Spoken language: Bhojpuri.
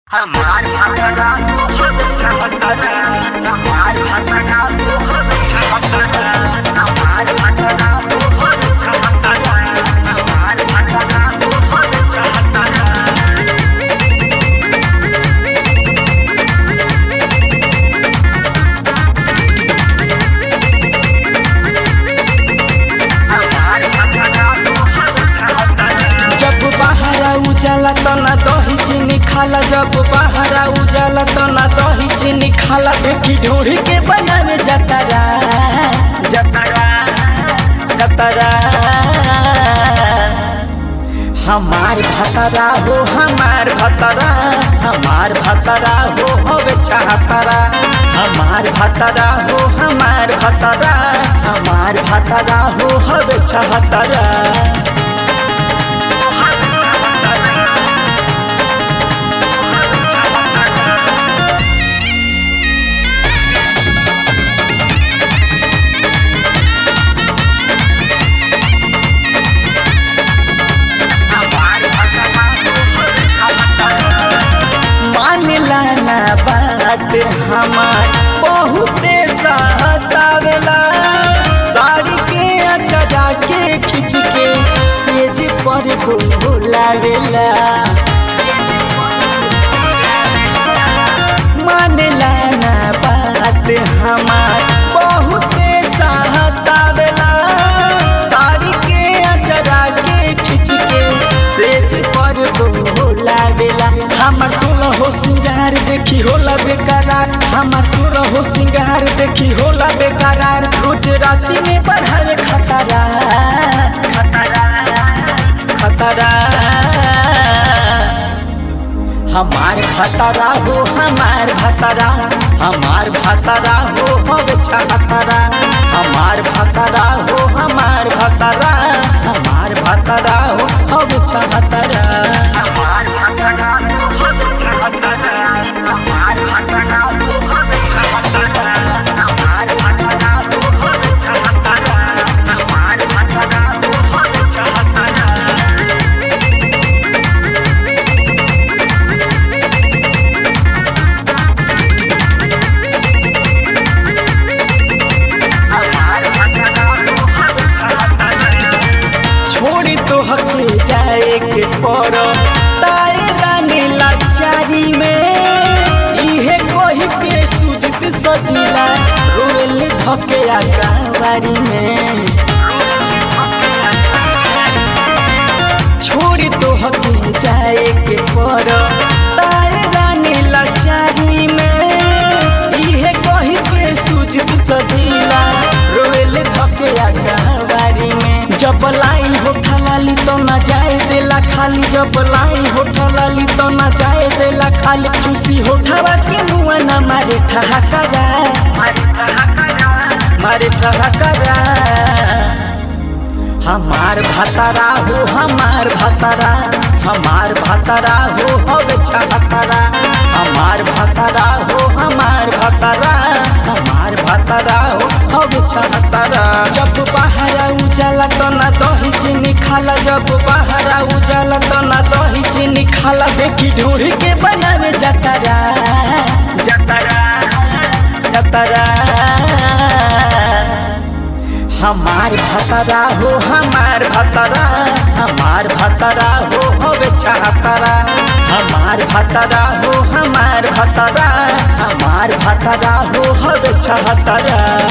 हमार भगना हम चाहतना हमार भगना हम चाहतना हमार भगना हम चाहतना हमार भगना हम चाहतना हमार भगना हम चाहतना जब बहरा उजाला तो ना दही चीनी खाला जब बहरा उजाला तो ना दही चीनी खाला देखी ढूंढ के बनावे जतरा जतरा जतरा हमार भतरा हो हमार भतरा हमार भतरा हो होवे चाहतरा हमार भतरा हो हमार भतरा हमार भतरा हो होवे चाहतरा मानला ना बात हमार बहुते सहतावेला साड़ी के अचरा के खींच के सेज पर बोलावेला मानला ना बात हमार बहुते सहतावेला साड़ी के अचरा के खींच के सेज पर बोलावेला हमार सोलह हो सिंगार देखी होला बेकरार हमार सोलह हो सिंगार देखी होला बेकरार रोज राती में बढ़ावे खतरा खतरा खतरा हमार भतरा हो हमार भतरा हमार भतरा हो होवे छतरा हमार भतरा हो हमार भतरा हमार भतरा हो होवे छतरा हमार भगना हम चाहतना हमार भगना हम चाहतना हमार भगना हम चाहतना हमार भगना हम चाहतना हमार भगना हम चाहतना छोड़ी तो हके जाए के पर ताए रानी लाचारी में इहे कोही के सुजत सजिला रोल धके आकावारी में छोड़ी तो हके जाए के पर ताए रानी लाचारी में इहे कोही के सुजत सजिला रोल धके आकावारी में जब लाई हो लाली तो ना जाए देला खाली जब लाई हो लाली तो ना जाए देला खाली चूसी होठवा के मुआ ना मारे ठहाकरा मारे ठहाकरा हमार भतरा हो हमार भतरा हमार भतरा हो होवे छतरा हमार भतरा हो हमार भतरा हमार भतरा हो होवे छतरा जब बहरा उजाला तो ना दही चीनी खाला जब बहरा उजाला तो ना दही चीनी खाला देखी ढूंढ के बनावे जतरा जतरा जतरा हमार भतरा हो हमार भतरा हमार भतरा हो होवे छतरा हमार भतरा हो हमार भतरा हमार भतरा हो होवे छतरा